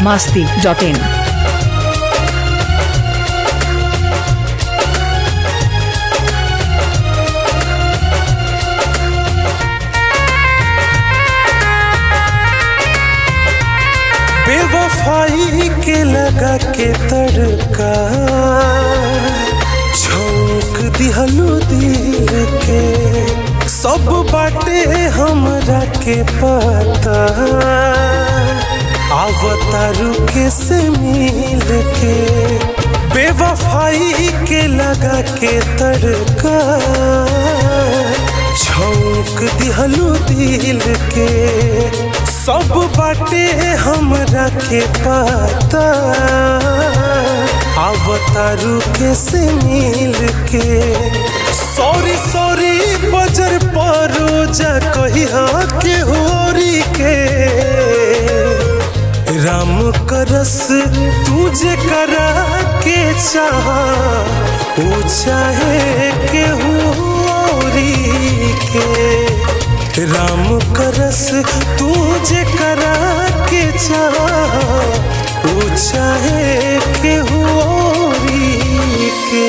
masti.in. बेवफाई के लगा के तड़का झोंक दिहलू दिल के सब बाटे हमरा के पता आवतारू के से मिल के बेवफाई के लगा के तड़का झोंक दिहलू दिल के सब बाटे हमरा के पता आवतारू के से मिल के सॉरी सॉरी बजर परो जा कहिया के होरी के राम करस तुझे करा के चाह ओ चाहे के होरी के राम करस तुझे करा के चाह ओ चाहे के होरी के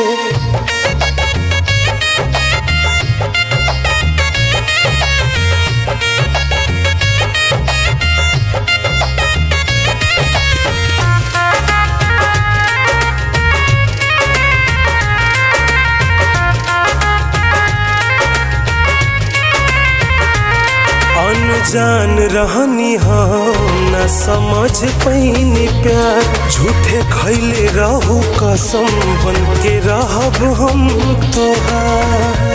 अनजान रहनी हम न समझ पैनी प्यार झूठे खैले रहू कसम बन के रहब हम तोहार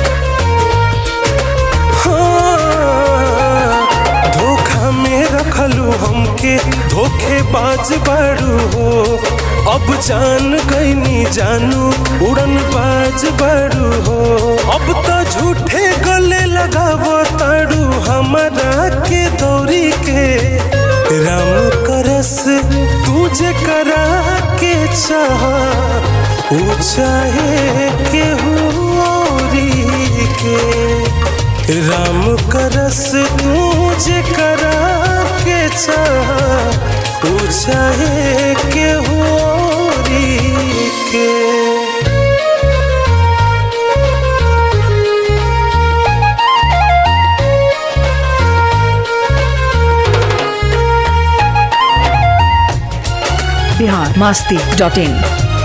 हाँ, धोखा में रखलू हमके धोखेबाज बाड़ू हो अब जान गईनी जानू उड़न बाज बाड़ू हो अब तो झूठे गले लगाव ताड़ू हमारा के दौरी के राम करस तुझे करा के चाह ऊ चाहे के होरी के राम करस तुझे करा के चाह ऊ चाहे के होरी के Bihar masti.in.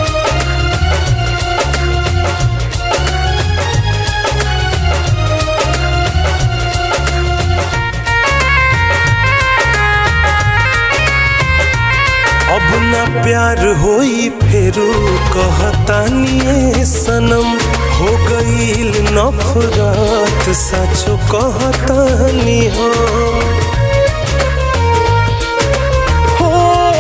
अब न प्यार होई फेरू कहतानिए सनम हो गईल नफरत सचो कहतानी हम हो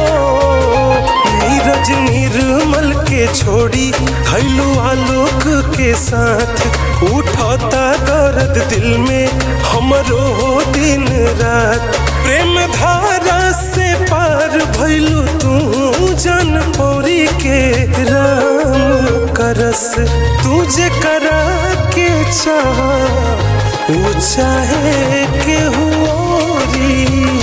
नीरज निर्मल के छोड़ी थैलू आलोक के साथ उठता दर्द दिल में हमरो हो दिन रात प्रेम धारा से पार भैलू तू जन पौरी के राम करस तुझे करा के चाह ऊ चाहे के होरी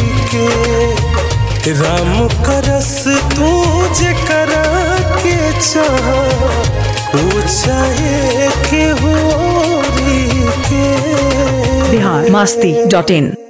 के राम करस तुझे करा के चाह ऊ चाहे के होरी के Bihar masti.in.